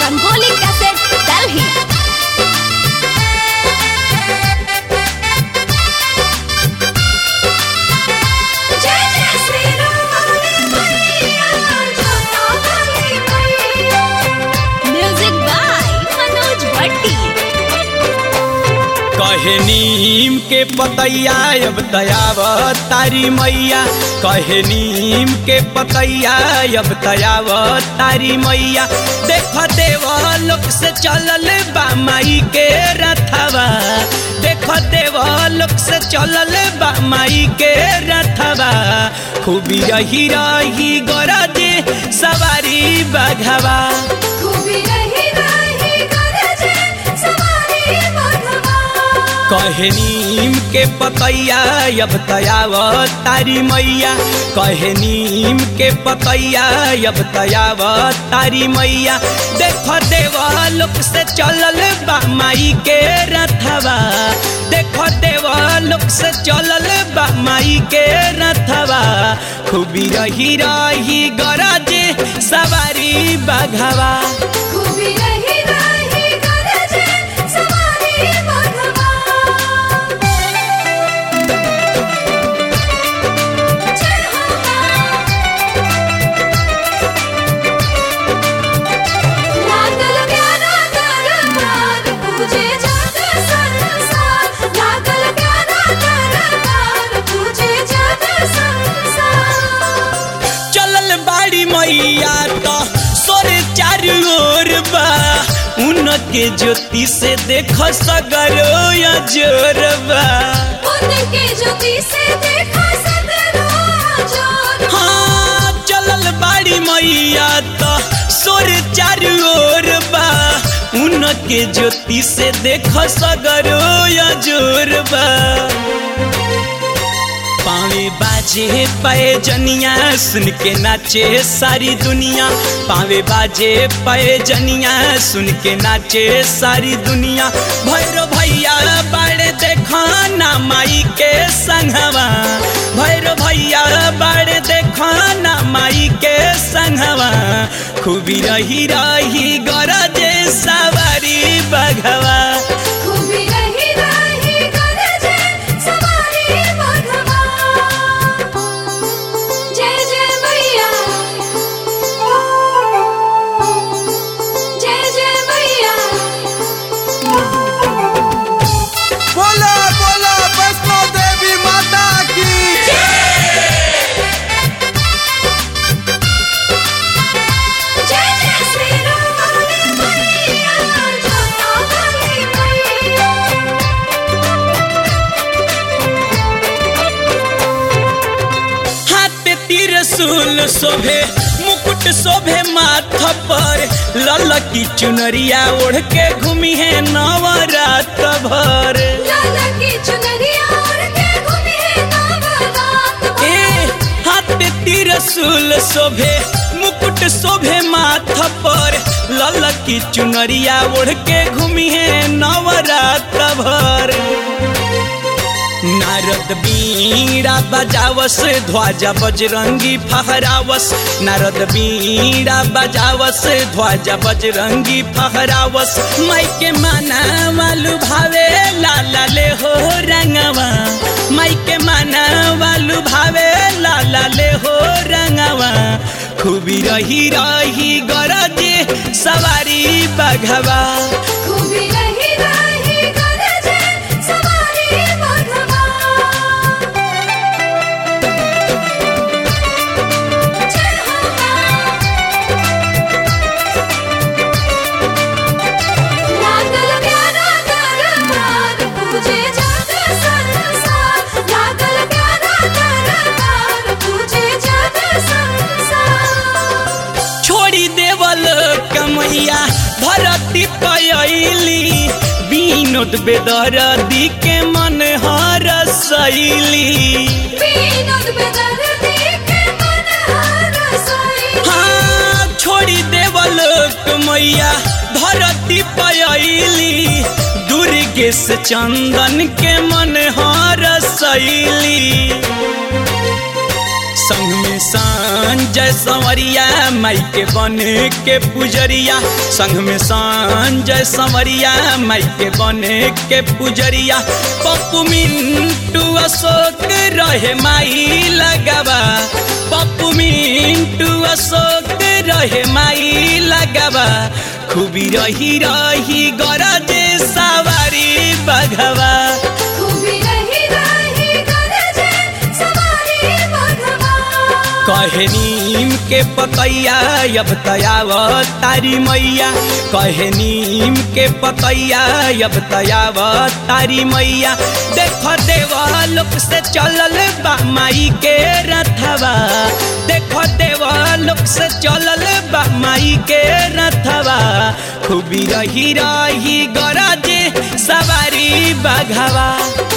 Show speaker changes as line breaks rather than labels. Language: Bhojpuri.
रंगोली कैसेट दिल्ली
जय जय श्री राम मैया जोता मैया
म्यूजिक बाय मनोज भट्टी
कहे नीम के पतैया अब तयाव तारी मैया कहे नीम के पतैया अब तयाव तारी मैया देख देव लोक से चलल बा माई के रथवा देख देव लोक से चलल बा माई के रथवा खूबी रही रही गरजे सवारी बघवा
खूबी रही रही गरजे सवारी मघवा
कहे नीम के पतैया अब तयाव तारी मैया कहे नीम के पतैया अब तयाव तारी मैया देख देव लोक से चलल बा माई के रथवा देख देव लोक से चलल बा माई के रथवा खूबी रही रही गरजे सवारी बघवा
खूबी रही रही गरजे सवारी मघवा जय हो लागल प्यारा दरबार पूजे जग संसार लागल प्यारा दरबार पूजे जग संसार
चलल बाड़ी मैया तो सोर चारू ओर बा उनके ज्योति से देख सगरो या जोरबा
उनके ज्योति से देखा सगरो जोर
हाँ चलल बाड़ी मैया तो सोर चारू ओर बा उनके ज्योति से देख सगरो या जोरबा पावे बाजे पाए जनिया सुन के नाचे सारी दुनिया पावे बाजे पाए जनिया सुन के नाचे सारी दुनिया भैरो भैया बाड़े देखा ना माई के संगवा भैरो भैया बाड़े देखा ना माई के संगवा खूबी रही रही गरजे सवारी बघवा
खूबी रही रही गरजे सवारी मघवा जय जय मैया जय जय मैया
बोला बोला वैष्णो देवी माता की
जय जय श्री राम मैया जोता मैया
हाथ त्रिशूल शोभे मुकुट शोभे माथ पर ललकी चुनरिया ओढ़ के घूमी है नवरात भर
लाला की चुनरिया ओढ़ के घूमी है नवरात
ए हाथ त्रिशूल शोभे मुकुट शोभे माथ पर ललकी चुनरिया ओढ़ के घूमी है नवरात भर नारद बीड़ा बजावस ध्वजा बजरंगी फहरावस नारद बीड़ा बजावस ध्वजा बजरंगी फहरावस माई के माना वालू भावे लाला ले हो रंगवा माई के माना वालू भावे लाला ले हो रंगवा खूबी रही रही गरजे सवारी बघवा
खूबी रही रही गरजे सवारी मघवा जय हो लागल प्यारा दरबार पूजे जग संसार लागल प्यारा दरबार पूजे जग संसार
छोड़ी देवल कमैया धरती पयली विनोद बेदरदी के मन हर शैली
विनोद बेदर्दी के मन हरसई
हाँ छोड़ी देवल कमैया धरती पयली दुर्गेश चंदन के मन हर शैली संग में सा संजय संवरिया माई के बन के पुजरिया संग में संजय संवरिया माई के बन के पुजरिया पप्पू मिंटू अशोक रहे माई लगावा पप्पू मिंटू अशोक रहे माई लगावा खूबी रही रही गरजे सवारी बघवा
खूबी रही रही गरजे सवारी बघवा
कहे नीम के पतैया अब तयाव तारी मैया कहे नीम के पतैया अब तयाव तारी मैया देख देवलोक से चलल बा माई के रथवा देख देवलोक से चलल बा माई के रथवा खूबी रही रही गरजे सवारी बघवा